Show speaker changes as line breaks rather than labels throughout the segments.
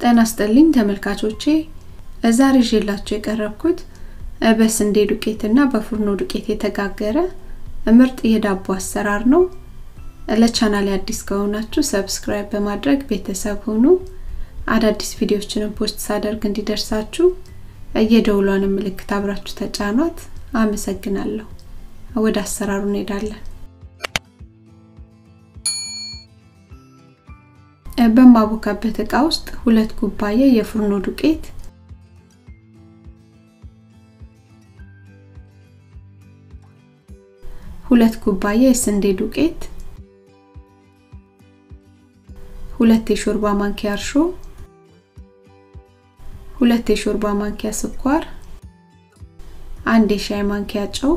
ጤና ይስጥልኝ ተመልካቾቼ ዛሬ ይዤላችሁ የቀረብኩት በስንዴ ዱቄትና በፉርኖ ዱቄት የተጋገረ ምርጥ የዳቦ አሰራር ነው። ለቻናሌ አዲስ ከሆናችሁ ሰብስክራይብ በማድረግ ቤተሰብ ሁኑ። አዳዲስ ቪዲዮዎችንም ፖስት ሳደርግ እንዲደርሳችሁ የደውሏን ምልክት አብራችሁ ተጫኗት። አመሰግናለሁ። ወደ አሰራሩ እንሄዳለን። በማቦካበት እቃ ውስጥ ሁለት ኩባያ የፉርኖ ዱቄት ሁለት ኩባያ የስንዴ ዱቄት ሁለት የሾርባ ማንኪያ እርሾ ሁለት የሾርባ ማንኪያ ስኳር አንድ የሻይ ማንኪያ ጨው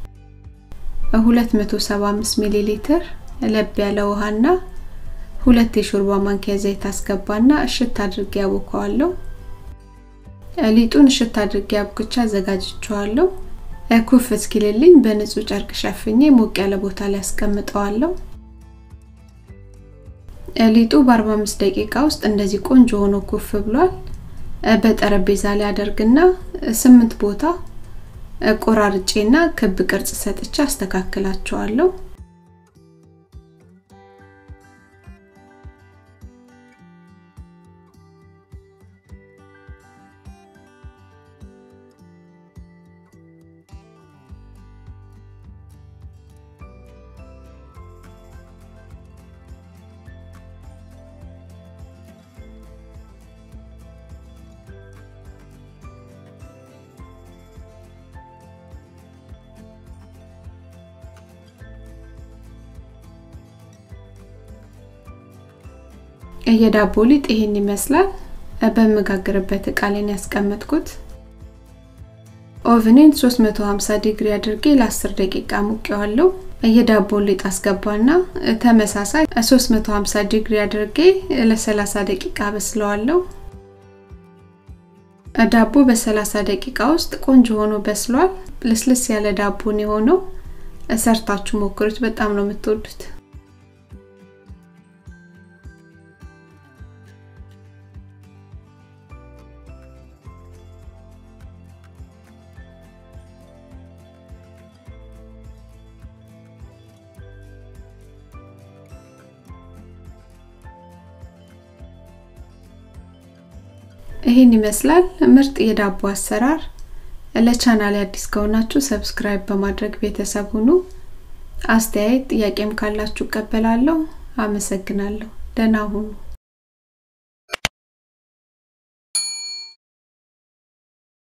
275 ሚሊ ሊትር ለብ ያለ ውሃና ሁለት የሾርባ ማንኪያ ዘይት አስገባና እሽት አድርጌ ያቦካዋለሁ። ሊጡን እሽት አድርጌ አብኩቻ አዘጋጅቼዋለሁ። ኩፍ እስኪልልኝ በንጹህ ጨርቅ ሸፍኜ ሞቅ ያለ ቦታ ላይ አስቀምጠዋለሁ። ሊጡ በ45 ደቂቃ ውስጥ እንደዚህ ቆንጆ ሆኖ ኩፍ ብሏል። በጠረጴዛ ላይ አደርግና ስምንት ቦታ ቆራርጬና ክብ ቅርጽ ሰጥቼ አስተካክላቸዋለሁ። የዳቦ ሊጥ ይሄን ይመስላል። በመጋገርበት እቃ ላይ ያስቀመጥኩት ኦቭኔን 350 ዲግሪ አድርጌ ለ10 ደቂቃ ሙቄዋለሁ። የዳቦ ሊጥ አስገባና ተመሳሳይ 350 ዲግሪ አድርጌ ለ30 ደቂቃ በስለዋለሁ። ዳቦ በ30 ደቂቃ ውስጥ ቆንጆ ሆኖ በስሏል። ልስልስ ያለ ዳቦን የሆነው ሰርታችሁ ሞክሩት፣ በጣም ነው የምትወዱት። ይህን ይመስላል ምርጥ የዳቦ አሰራር። ለቻናል አዲስ ከሆናችሁ ሰብስክራይብ በማድረግ ቤተሰብ ሁኑ። አስተያየት ጥያቄም ካላችሁ እቀበላለሁ። አመሰግናለሁ። ደህና ሁኑ።